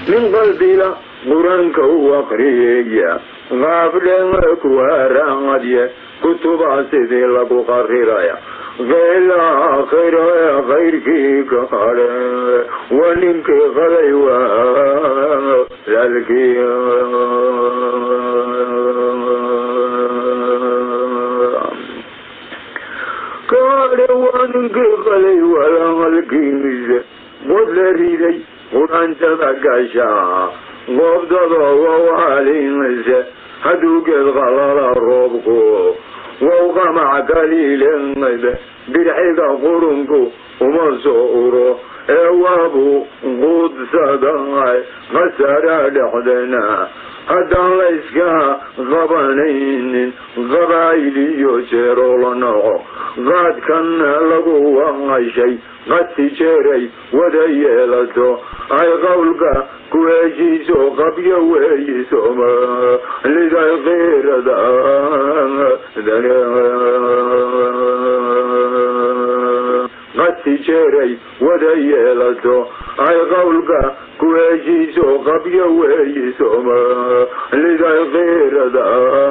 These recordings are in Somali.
nin qalbila qur-aanka u aqriyeya qaabdhenga ku haraadye kutuba sidii lagu qariraya qeyla aakhiro ee kayrkii ka hadhe waa ninkii qaday walaalkii kaadhe waa ninkii qaday walaalkiisa qod la riday quraantada gashaa qoobdada wawaalinse hadduu geed qalala roobku wow qamac kaliilenada dirxiga qurunku uma soo uro ee waabu quudsaday khasara dhexdena haddaan la yska qabanaynin qabaa'iliyo jeeroo la noco qaadkan lagu waqashay qadsi jeeray wada yeelato ay qowlka ku heshiiso qabyo weeyisoma liday kiirada qadsi jeeray wada yeelato ay qowlka ku heshiiso qabyo weeyisoma liday kiirada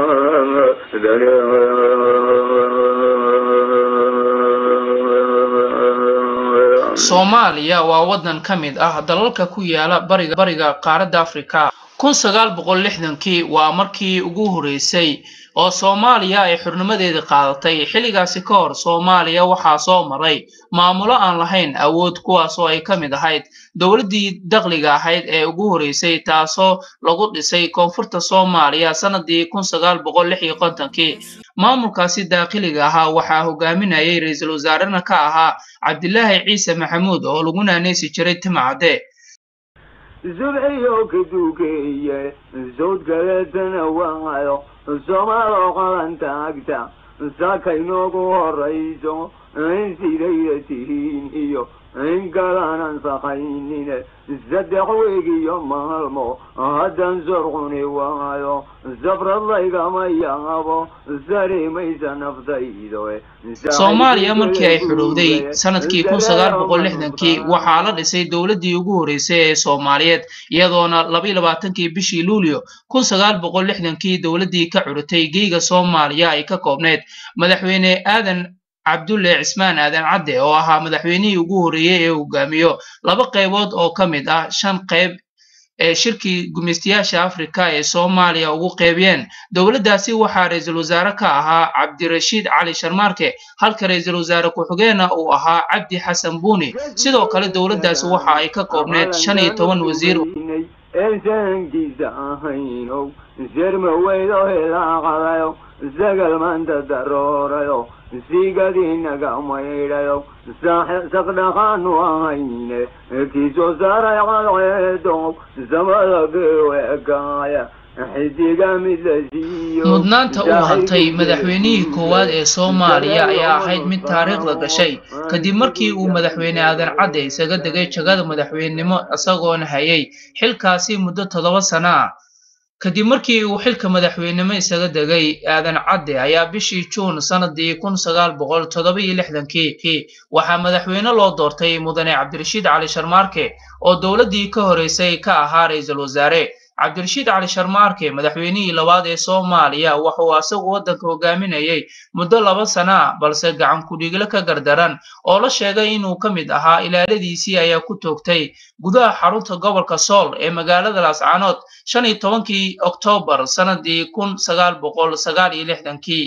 soomaaliya waa waddan ka mid ah dalalka ku yaala bariga bariga qaaradda afrika kun sagaal boqol lixdankii waa markii ugu horeysay oo soomaaliya ay xurnimadeedii qaadatay xilligaasi ka hor soomaaliya waxaa soo maray maamulo aan lahayn awood kuwaas oo ay ka mid ahayd dowladdii dakhliga ahayd ee ugu horeysay taasoo lagu dhisay koonfurta soomaaliya sannadii kun sagaal boqol lix iyo kontonkii maamulkaasi daaqiliga ahaa waxaa hogaaminayay ra-iisul wasaarena ka ahaa cabdilaahi ciise maxamuud oo lagu naanaysi jiray timacadde subxiyo ka duukeeye sawd kaleetana waayo soomaaloo qalantaagta saaka inoogu horayso in sidayda tihiin iyo in kalaanan saqaynine saddex weeg iyo maalmo haddan sorquni waayo sabrad laygama yaabo sarimaysa naftaydo soomaaliya markii ay xudhowday sanadkii kun sagaal boqol lixdankii waxaa la dhisay dowladdii ugu horeysay ee soomaaliyeed iyadoona labaiyo labaatankii bishii luulyo kun sagaal boqol lixdankii dowladdii ka curitay geyga soomaaliya ay ka koobneyd madaxweyne aadan cabdulle cismaan aadan cadde oo ahaa madaxweynihii ugu horreeyey ee hogaamiyo laba qaybood oo ka mid ah shan qayb ee shirkii gumaystayaasha afrika ee soomaaliya ugu qeybiyeen dowladdaasi waxaa ra-iisul wasaare ka ahaa cabdirashiid cali sharmaarke halka ra-iisul wasaare ku-xigeenna uu ahaa cabdi xasan buuni sidoo kale dowladdaasi waxa ay ka koobneyd shan iyo toban wasiir eesankiisa ahaynow sermaweydo hilaaqadayo sagal maanta daroorayo sigadiinaga maydhayo saqdhaqaanu ahayne kiisoo saaray cadceedo samada geweekaaya xidiga mid la siiyo mudnaanta uu hantay madaxweynihii koowaad ee soomaaliya ayaa ahayd mid taariikhda gashay kadib markii uu madaxweyne aadan cadde isaga degay jagada madaxweynenimo isagoona hayay xilkaasi muddo toddoba sana ah kadib markii uu xilka madaxweynenimo isaga degay aadan cadde ayaa bishii juun sannadii kun sagaal boqol toddoba iyo lixdankii waxaa madaxweyne loo doortay mudane cabdirashiid cali sharmaarke oo dowladdii ka horeysay ka ahaa ra-iisul wasaare cabdirashiid cali sharmaarke madaxweynihii labaad ee soomaaliya wuxuu asagu waddanka hogaaminayay muddo laba sana ah balse gacan ku-dhiigle ka gardaran oo la sheegay inuu ka mid ahaa ilaaladiisii ayaa ku toogtay gudaha xarunta gobolka sool ee magaalada laascaanood shan iyo tobankii oktoobar sannadii kun sagaal boqol sagaal iyo lixdankii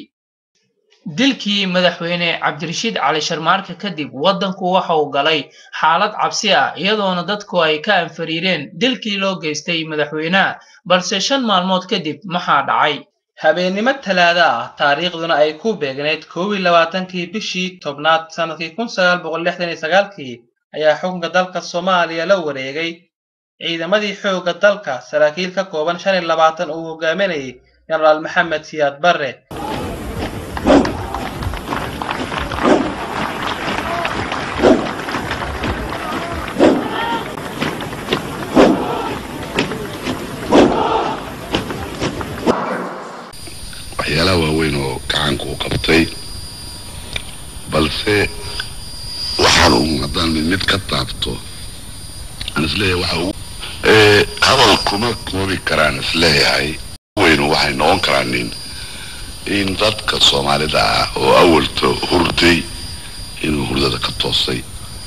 dilkii madaxweyne cabdirashiid cali sharmaarke kadib waddanku waxa uu galay xaalad cabsi ah iyadoona dadku ay ka anfariireen dilkii loo geystay madaxweynaha balse shan maalmood kadib maxaa dhacay habeennimo talaada ah taariikhduna ay ku beegnayd koob iyo labaatankii bishii tobnaad sannadkii kun sagaal boqol lixdan iyo sagaalkii ayaa xukunka dalka soomaaliya la wareegay ciidamadii xoogga dalka saraakiil ka kooban shan iyo labaatan uu hogaaminayay jenaraal maxamed siyaad barre waxyaalaha waaweyn oo gacanka u qabtay balse waxaan un haddaan mid mid ka taabto aan isleeyahay waxa ugu kuma koobi karaan isleeyahay weynu waxay noqon karaan in in dadka soomaalida ah oo awalta hurday inuu hurdada ka toosay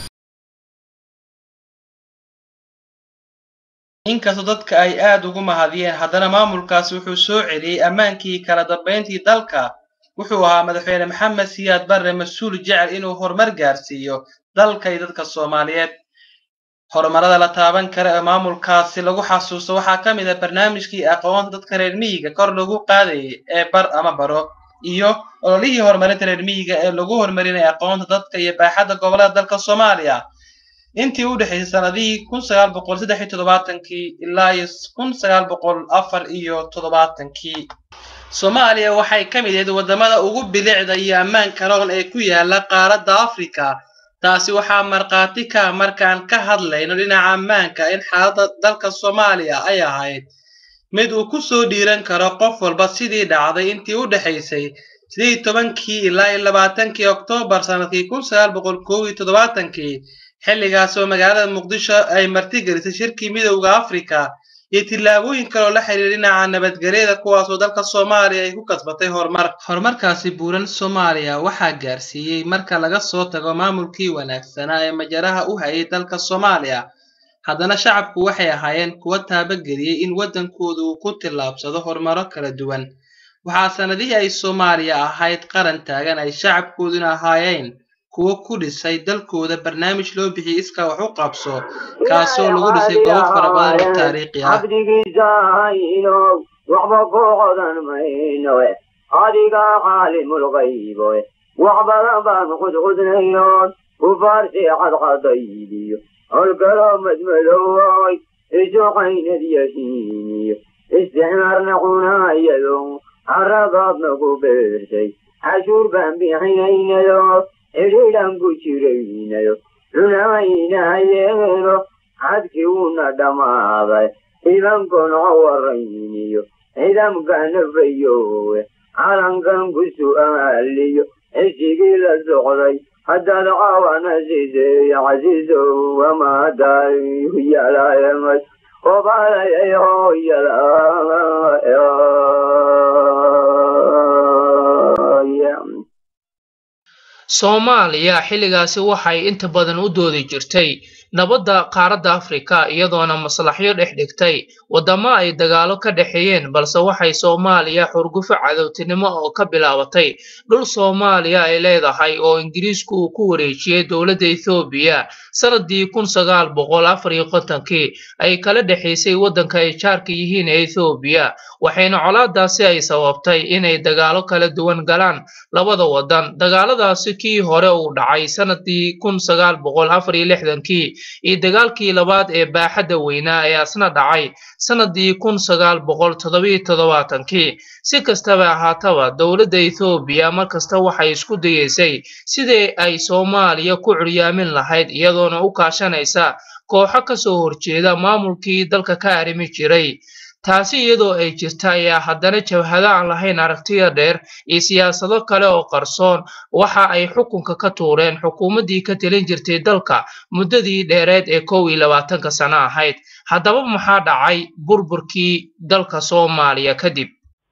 inkastoo dadka ay aad ugu mahadiyeen haddana maamulkaasi wuxuu soo celiyey ammaankii kala dambayntii dalka wuxuu ahaa madaxweyne maxamed siyaad barre mas-uul jecel inuu horumar gaarsiiyo dalka iyo dadka soomaaliyeed horumarada la taaban kara ee maamulkaasi lagu xasuusto waxaa ka mid ah barnaamijkii aqoonta dadka reer miyiga kor lagu qaadayay ee bar ama baro iyo ololihii horumarinta reer miyiga ee lagu horumarinaya aqoonta dadka iyo baaxadda gobollada dalka soomaaliya intii u dhexaysay sanadihii kun sagaal boqol saddex iyo toddobaatankii ilaa iyo kun sagaal boqol afar iyo toddobaatankii soomaaliya waxay ka mid ahayd waddamada ugu bilicda iyo ammaanka roon ee ku yaala qaaradda afrika taasi waxaa markhaati ka markaan ka hadlayno dhinaca ammaanka in xaaladda dalka soomaaliya ay ahayd mid uu ku soo dhiiran karo qof walba sidii dhacday intii u dhexaysay sidii tobankii ilaa iyo labaatankii oktoobar sanadkii kun sagaal boqol koob iyo toddobaatankii xilligaas oo magaalada muqdisho ay martigelisay shirkii midowda afrika iyo tillaabooyin kaloo la xiriira dhinaca nabadgelyada kuwaasoo dalka soomaaliya ay ku kasbatay horumar horumarkaasi buuran soomaaliya waxaa gaarsiiyey marka laga soo tago maamulkii wanaagsanaa ee majaraha u hayay dalka soomaaliya haddana shacabku waxay ahaayeen kuwa taabageliyey in waddankooda uu ku tillaabsado horumaro kala duwan waxaa sanadihii ay soomaaliya ahayd qaran taagan ay shacabkooduna ahaayeen kuwo ku dhisay dalkooda barnaamij loo bixiyey iska wax u qabso kaasoo lagu dhisay goobo fara badan oo taariikhi ah cabdigiisa haynow waxba ku qodan maynoe adiga caalimulgayboe wax badan baan qudqudnaynoon kufaarsi cadcadaydiyo holkaloo madmadoway isuqaynad yahiiniyo isticmaarna cunaayado caradaadna ku beertay cashuur baan bixinaynayo xidhiidhan ku jiraynayo runaynahayeeno cadkii uuna dhammaaday ciidankoona warayniyo ciidamkana fayowe calankan ku su'aaliyo xisigii la socday haddaad caawana sideey casiisow wamaadayu yalaayamay obalayay hooyala soomaaliya xilligaasi waxay inta badan u doodi jirtay nabadda qaaradda afrika iyadoona maslaxyo dhex dhigtay waddamo ay dagaalo ka dhexeeyeen balse waxay soomaaliya xurgufo cadowtinimo oo ka bilaabatay dhul soomaaliya ay leedahay oo ingiriisku uu ku wareejiyey dowladda ethoobiya sanadii kun sagaal boqol afar iyo kontonkii ay kala dhexaysay waddanka ay jaarka yihiin ee ethoobiya waxayna colaadaasi ay sababtay inay dagaalo kala duwan galaan labada waddan dagaaladaasi kii hore uu dhacay sanadii kun sagaal boqol afar iyo lixdankii iyo dagaalkii labaad ee baaxadda weynaa ee asna dhacay sanadii kun sagaal boqol toddobiyo toddobaatankii si kastaba ahaataba dowladda ethoobiya markasta waxay isku dayeysay sidii ay soomaaliya ku curyaamin lahayd iyadoona u kaashanaysa kooxo kasoo horjeeda maamulkii dalka ka arrimi jiray taasi iyadoo ay jirta ayaa haddana jabhado aan lahayn aragtiya dheer iyo siyaasado kale oo qarsoon waxa ay xukunka ka tuureen xukuumaddii ka telin jirtay dalka muddadii dheereed ee kow iyo labaatanka sano ahayd haddaba maxaa dhacay burburkii dalka soomaaliya kadib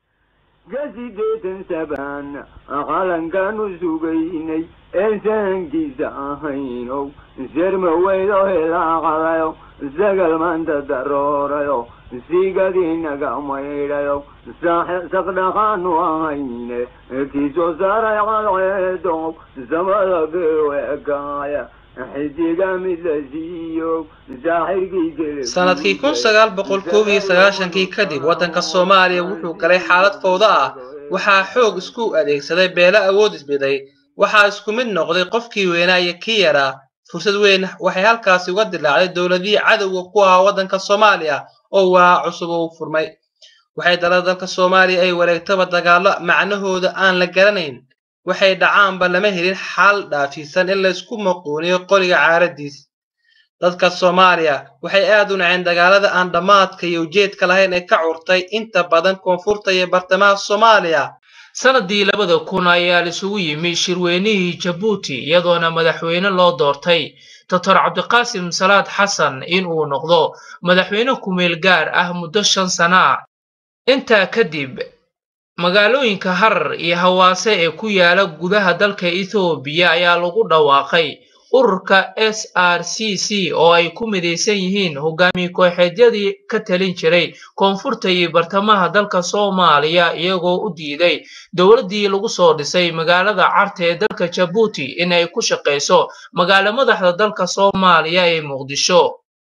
gasideetan sabaan qalankaanu sugaynay een sahankiisa ahaynow serma weydo hilaaqadayo sagal maanta daroorayo sigadiinaga maydhayo saqdhaqaanu ahayne kiisoo saaray cadceedow samada beweekaaya xidiga mid la siiyo saaxirkii sanadkii kun sagaal boqol koob iyo sagaashankii kadib waddanka soomaaliya wuxuu galay xaalad fowdo ah waxaa xoog isku adeegsaday beelo awood isbiday waxaa isku mid noqday qofkii weynaa iyo kii yaraa fursad weyn waxay halkaasi uga dilaacday dowladihii cadowga ku ahaa waddanka soomaaliya oo waa cusub oo u furmay waxay dalada dalka soomaaliya ay wareegtaba dagaallo macnahooda aan la garanayn waxay dhacaanba lama helin xal dhaafisan in laysku maquuniyo qoriga caaradiis dadka soomaaliya waxay aad u naceen dagaalada aan dhammaadka iyo ujeedka lahayn ee ka curtay inta badan koonfurta iyo bartamaha soomaaliya sanadii labada kun ayaa laisugu yimi shirweynihii jabuuti iyadoona madaxweyne loo doortay doctor cabdiqaasim salaad xasan inuu noqdo madaxweyne kumeel gaar ah muddo shan sana ah intaa kadib magaalooyinka harar iyo hawaase ee ku yaala gudaha dalka ethoobiya ayaa lagu dhawaaqay ururka s r c c oo ay ku midaysan yihiin hogaamiye kooxeedyadii ka talin jiray koonfurta iyo bartamaha dalka soomaaliya iyagoo u diiday dowladdii lagu soo dhisay magaalada carta ee dalka jabuuti in ay ku shaqayso magaalo madaxda dalka soomaaliya ee muqdisho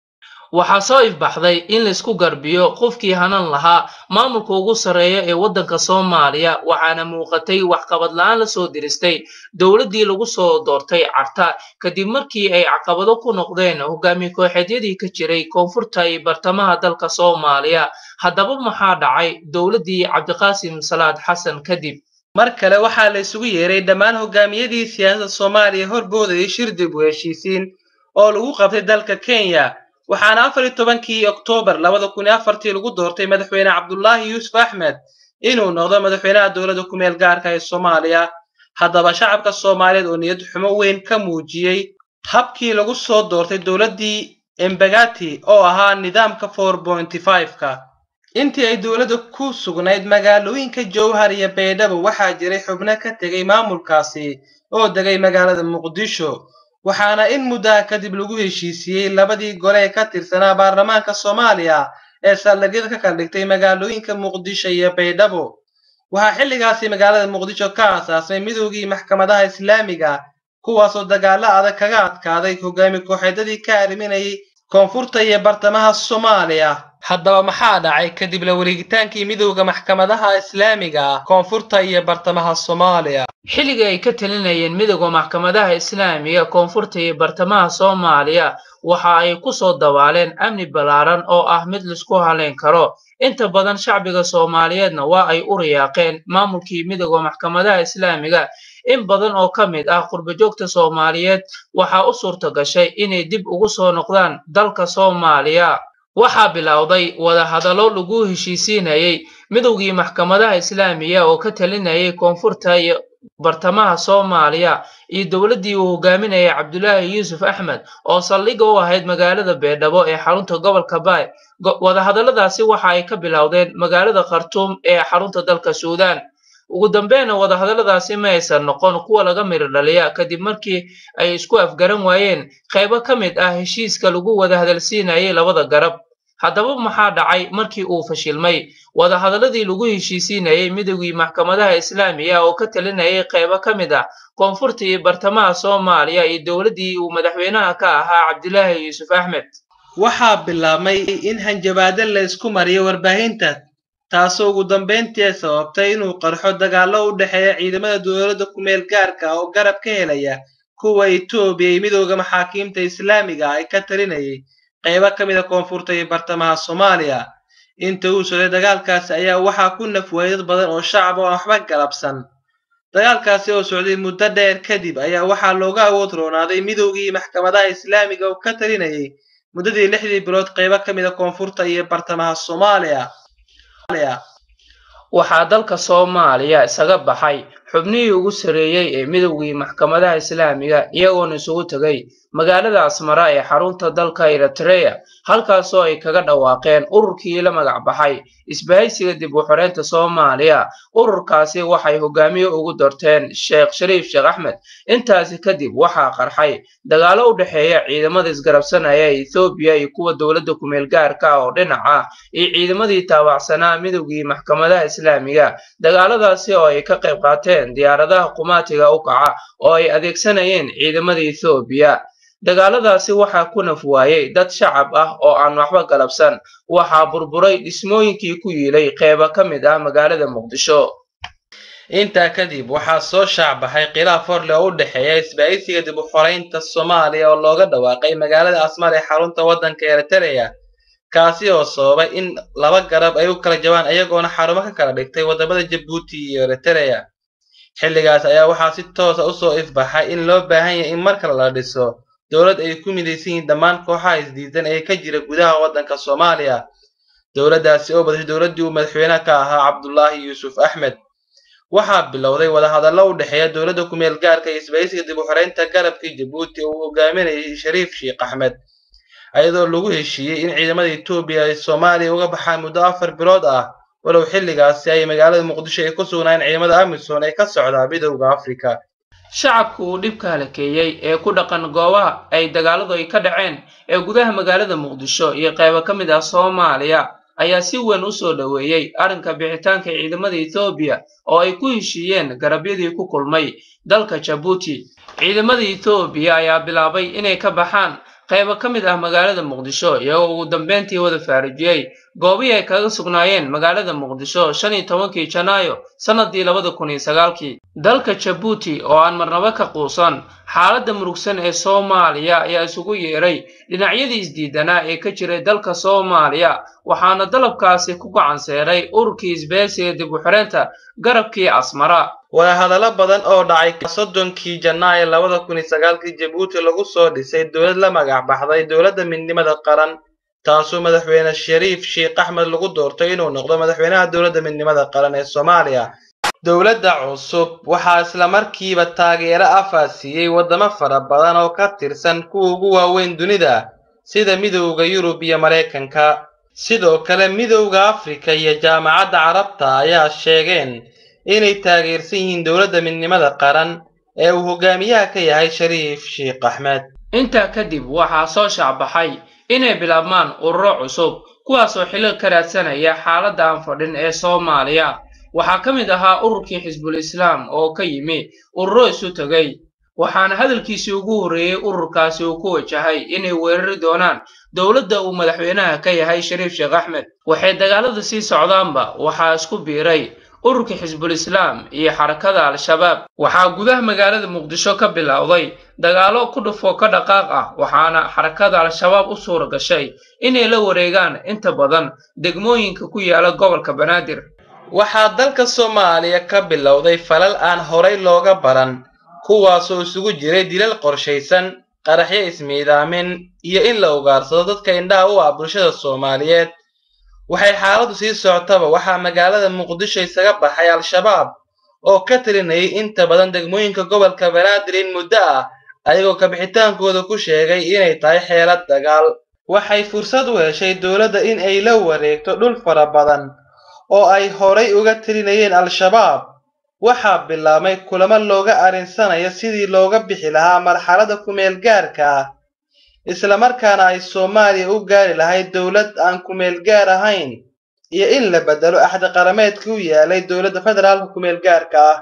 waxaa soo ifbaxday in laisku garbiyo qofkii hanan lahaa maamulka ugu sarreeya ee waddanka soomaaliya waxaana muuqatay waxqabad la-aan lasoo diristay dowladdii lagu soo doortay carta kadib markii ay caqabado ku noqdeen hogaamiye kooxeedyadii ka jiray koonfurta iyo bartamaha dalka soomaaliya haddaba maxaa dhacay dowladdii cabdiqaasim salaad xasan kadib mar kale waxaa la isugu yeeray dhammaan hogaamiyadii siyaasadda soomaaliya horboodayay shir dib u heshiisiin oo lagu qabtay dalka kenya waxaana afar iyo tobankii oktoobar labada kun iyo afartii lagu doortay madaxweyne cabdulaahi yuusuf axmed inuu noqdo madaxweynaha dowladda kumeel gaarka ee soomaaliya haddaba shacabka soomaaliyeed oo niyad xumo weyn ka muujiyey habkii lagu soo doortay dowladdii embagati oo ahaa nidaamka four pointy five-ka intii ay dowladda ku sugnayd magaalooyinka jowhar iyo baydhabo waxaa jiray xubno ka tegay maamulkaasi oo degay magaalada muqdisho waxaana in muddaha kadib lagu heshiisiyey labadii gole ee ka tirsanaa baarlamaanka soomaaliya ee saldhigyada ka kala dhigtay magaalooyinka muqdisho iyo baydhabo waxaa xilligaasi magaalada muqdisho ka aasaasmay midoogii maxkamadaha islaamiga kuwaasoo dagaalo adag kaga adkaaday hogaami kooxeedyadii ka arriminayay koonfurta iyo bartamaha soomaaliya haddaba maxaa dhacay kadib la wareegitaankii midowda maxkamadaha islaamiga ah koonfurta iyo bartamaha soomaaliya xilligii ay ka talinayeen midowda maxkamadaha islaamiga koonfurta iyo bartamaha soomaaliya waxa ay ku soo dabaaleen amni ballaaran oo ah mid laisku halayn karo inta badan shacbiga soomaaliyeedna waa ay u riyaaqeen maamulkii midowda maxkamadaha islaamiga in badan oo ka mid ah qurbajoogta soomaaliyeed waxaa u suurta gashay inay dib ugu soo noqdaan dalka soomaaliya waxaa bilowday wadahadallo lagu heshiisiinayay midowgii maxkamadaha islaamiga oo ka talinayay koonfurta iyo bartamaha soomaaliya iyo dowladdii uu hogaaminayay cabdulaahi yuusuf axmed oo saldhigga u ahayd magaalada beedhabo ee xarunta gobolka baay wadahadalladaasi waxa ay ka bilowdeen magaalada khartuum ee xarunta dalka suudaan ugu dambeynna wadahadalladaasi ma aysan noqon kuwa laga miro dhaliya kadib markii ay isku afgaran waayeen qaybo ka mid ah heshiiska lagu wada hadalsiinayay labada garab haddaba maxaa dhacay markii uu fashilmay wadahadalladii lagu heshiisiinayay midowgii maxkamadaha islaamiga oo ka talinayay qaybo ka mid ah koonfurta iyo bartamaha soomaaliya iyo dowladdii uu madaxweynaha ka ahaa cabdilaahi yuusuf axmed waxaa bilaabmay in hanjabaado la isku mariyo warbaahinta taasoo ugu dambayntii sababtay inuu qarxo dagaallo u dhexeeya ciidamada dowladda kumeel gaarka oo garab ka helaya kuwa etoobiya iyo midowda maxaakiimta islaamiga ay ka talinayay qaybo ka mid a koonfurta iyo bartamaha soomaaliya inta uu socday dagaalkaasi ayaa waxaa ku nafwaayay dad badan oo shacab oo aan waxba galabsan dagaalkaasi oo socday muddo dheer kadib ayaa waxaa looga awood roonaaday midowgii maxkamadaha islaamiga oo ka talinayay muddadii lixdii bilood qaybo ka mid a koonfurta iyo bartamaha soomaaliya waxaa dalka soomaaliya isaga baxay xubnihii ugu sarreeyey ee midowgii maxkamadaha islaamiga iyagoona isugu tegay magaalada asmara ee xarunta dalka eritreya halkaasoo ay kaga dhawaaqeen ururkii la magac baxay isbahaysiga dib u xoreynta soomaaliya ururkaasi waxay hogaamiye ugu dorteen sheekh shariif sheekh axmed intaasi kadib waxaa qarxay dagaallo u dhexeeya ciidamada isgarabsanaya ee ethoobiya iyo kuwa dowladda kumeel gaarka ah oo dhinac ah iyo ciidamadii taabacsanaa midowgii maxkamadaha islaamiga dagaaladaasi oo ay ka qayb qaateen diyaaradaha qumaatiga u kaca oo ay adeegsanayeen ciidamada ethoobiya dagaaladaasi waxaa ku naf waayey dad shacab ah oo aan waxba galabsan waxaa burburay dhismooyinkii ku yiilay qeybo ka mid ah magaalada muqdisho intaa kadib waxaa soo shaacbaxay khilaaf horle oo u dhexeeya isbahaysiga dib u xoreynta soomaaliya oo looga dhawaaqay magaalada asmar ee xarunta waddanka eritreya kaasi oo sababay in laba garab ay u kala jabaan ayagoona xarumo ka kala dhigtay waddamada jabuuti iyo eritreya xilligaas ayaa waxaa si toosa usoo ifbaxay in loo baahan yahay in mar kale la dhiso dowlad ay ku midaysan yihiin dhammaan kooxaha isdiidan ee ka jira gudaha waddanka soomaaliya dowladdaasi oo badashay dowladdii uu madaxweynaha ka ahaa cabdulaahi yuusuf axmed waxaa bilowday wadahadallo u dhexeeya dowladda kumeel gaarka iyo isbahaysiga dib u xoreynta garabkii jabuuti uu hogaaminayay shariif sheekh axmed iyadoo lagu heshiiyey in ciidamada etoobiya ay soomaaliya uga baxaan muddo afar bilood ah walow xilligaasi ay magaalada muqdisho ay ku sugnaayeen ciidamada amisom ee ka socdaa midowda afrika shacabka uu dhibka halakeeyey ee ku dhaqan goobaha ay dagaaladu ay ka dhaceen ee gudaha magaalada muqdisho iyo qaybo ka mid ah soomaaliya ayaa si weyn u soo dhoweeyey arrinka bixitaanka ciidamada ethoobiya oo ay ku heshiiyeen garabyadii ku kulmay dalka jabuuti ciidamada ethoobiya ayaa bilaabay inay ka baxaan qaybo ka mid ah magaalada muqdisho iyagoo ugu dambeyntii wada faarijiyey goobihii ay kaga sugnaayeen magaalada muqdisho shan iyo tobankii janaayo sannadii labada kun iyo sagaalkii dalka jabuuti oo aan marnaba ka quusan xaaladda murugsan ee soomaaliya ayaa isugu yeeray dhinacyadii isdiidanaa ee ka jiray dalka soomaaliya waxaana dalabkaasi ku gacanseeray ururkii isbahaysiga dib u xireynta garabkii asmara wadahadallo badan oo dhacay soddonkii janaayo labada kun iyo sagaalkii jabuuti lagu soo dhisay dowlad la magac baxday dowladda midnimada qaran taasoo madaxweyne shariif sheekh axmed lagu doortay inuu noqdo madaxweynaha dowladda midnimada qaran ee soomaaliya dowladda cusub waxaa islamarkiiba taageero afaa siiyey waddamo fara badan oo ka tirsan kuwa ugu waaweyn dunida sida midowda yurub iyo maraykanka sidoo kale midowda afrika iyo jaamacadda carabta ayaa sheegeen inay taageersan yihiin dowladda midnimada qaran ee uu hogaamiyaha ka yahay shariif sheekh axmed intaa kadib waxaa soo shaacbaxay inay bilaabmaan ururo cusub kuwaasoo xilil ka raadsanaya xaaladda aan fadhin ee soomaaliya waxaa ka mid ahaa ururkii xisbul islaam oo ka yimi ururo isu tegay waxaana hadalkiisii ugu horreeyey ururkaasi uu ku wajahay inay weerari doonaan dowladda uu madaxweynaha ka yahay shariif sheekh axmed waxay dagaalada sii socdaanba waxaa isku biiray ururka xisbul islaam iyo xarakada al-shabaab waxaa gudaha magaalada muqdisho ka bilowday dagaalo ku dhufo ka dhaqaaq ah waxaana xarakada al-shabaab u suura gashay inay la wareegaan inta badan degmooyinka ku yaala gobolka banaadir waxaa dalka soomaaliya ka bilowday falal aan horay looga baran kuwaasoo isugu jiray dilal qorshaysan qaraxyo ismiidaamin iyo in la ugaarsado dadka indhaha u ah bulshada soomaaliyeed waxay xaaladdu sii socotaba waxaa magaalada muqdisho isaga baxay al-shabaab oo ka talinayay inta badan degmooyinka gobolka banaadir in muddo ah ayagoo kabixitaankooda ku sheegay inay tahay xeelad dagaal waxay fursad u heshay dowladda in ay la wareegto dhul fara badan oo ay horay uga talinayeen al-shabaab waxaa bilaabmay kulamo looga arinsanayo sidii looga bixi lahaa marxaladda kumeel gaarka ah islamarkaana ay soomaaliya u gaari lahayd dowlad aan kumeel gaar ahayn iyo in la beddelo axdi qarameedkii u yaalay dowladda federaalka kumeel gaarka ah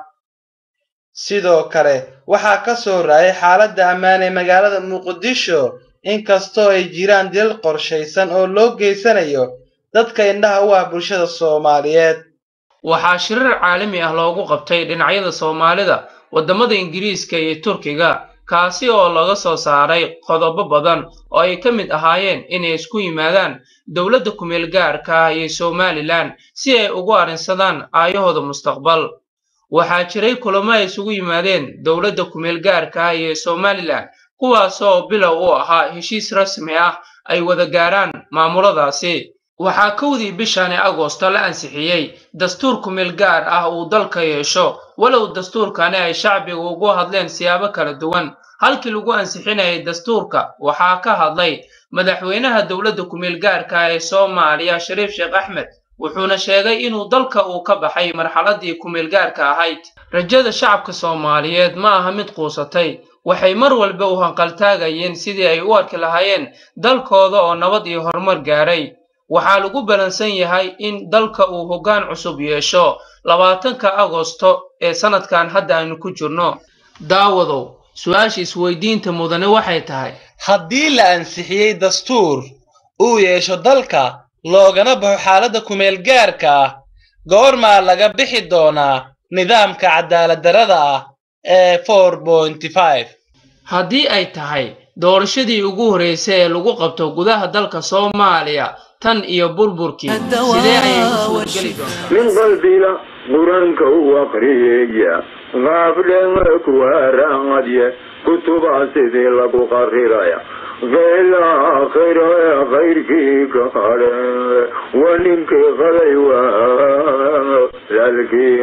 sidoo kale waxaa ka soo raayay xaaladda ammaan ee magaalada muqdisho inkastoo ay jiraan dilal qorshaysan oo loo geysanayo dadka indhaha u ah bulshada soomaaliyeed waxaa shirar caalami ah loogu qabtay dhinacyada soomaalida waddamada ingiriiska iyo turkiga kaasi oo laga soo saaray qodobo badan oo ay ka mid ahaayeen inay isku yimaadaan dowladda kumeel gaarka ah iyo somalilan si ay ugu arrinsadaan aayahooda mustaqbal waxaa jiray kulamo ay isugu yimaadeen dowladda kumeel gaarka ah iyo somalilan kuwaasoo bilow u ahaa heshiis rasmi ah ay wada gaaraan maamuladaasi waxaa kowdii bishani agosto la ansixiyey dastuur kumeel gaar ah uu dalka yeesho walow dastuurkani ay shacbiga ugu hadleen siyaabo kala duwan halkii lagu ansixinayay dastuurka waxaa ka hadlay madaxweynaha dowladda kumeel gaarka ah ee soomaaliya shariif sheekh axmed wuxuuna sheegay inuu dalka uu ka baxay marxaladii kumeel gaarka ahayd rajada shacabka soomaaliyeed ma aha mid quusatay waxay mar walba u hanqaltaagayeen sidii ay u arki lahaayeen dalkooda oo nabad iyo horumar gaaray waxaa lagu balansan yahay in dalka uu hoggaan cusub yeesho labaatanka agosto ee sannadkan hadda aynu ku jirno daawadow su-aasha isweydiinta mudane waxay tahay haddii la ansixiyey dastuur uu yeesho dalka loogana baxo xaaladda kumeel gaarka ah goormaa laga bixi doonaa nidaamka cadaaladdarrada ah ee four pointy five haddii ay tahay doorashadii ugu horreysay ee lagu qabto gudaha dalka soomaaliya tan iyo burburkii sidee ayay u suurgeli doontaa min qalbila qur-aanka u aqriyeya qaabdhema ku haraadye kutuba sidii lagu qariraya qeyla aakhiro ee kayrkii ka hadhe waa ninkii qaday waa lalkii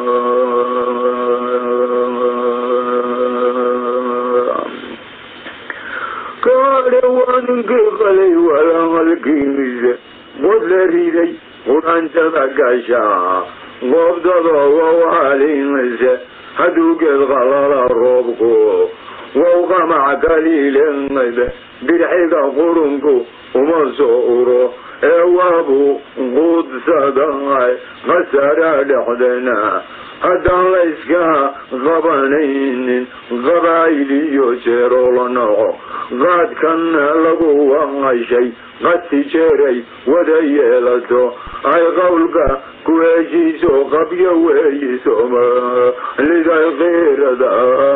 kaadhe waa ninkii qalay walamalkiisa qod la riday qudhantada gashaa goobdada wawaalinaysa hadduu geed qalala roobku wow qamac kaliileed bidxiga qurunku uma soo uro ee waabu quudsaday khasara dhexdena haddaan la yska qabanaynin qabaa'il iyo jeeroo la noco qaadkan lagu waqashay qadsi jeeray wada yeelato ay qowlka ku heshiiso qabyo weeyisooma liday kiirada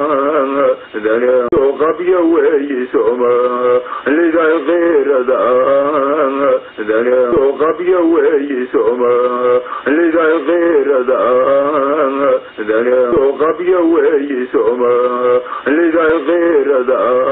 qabyo weeyisooma liday kiirada qabyo weeyisooma liday kiirada qabyo weeyisooma liday kiirada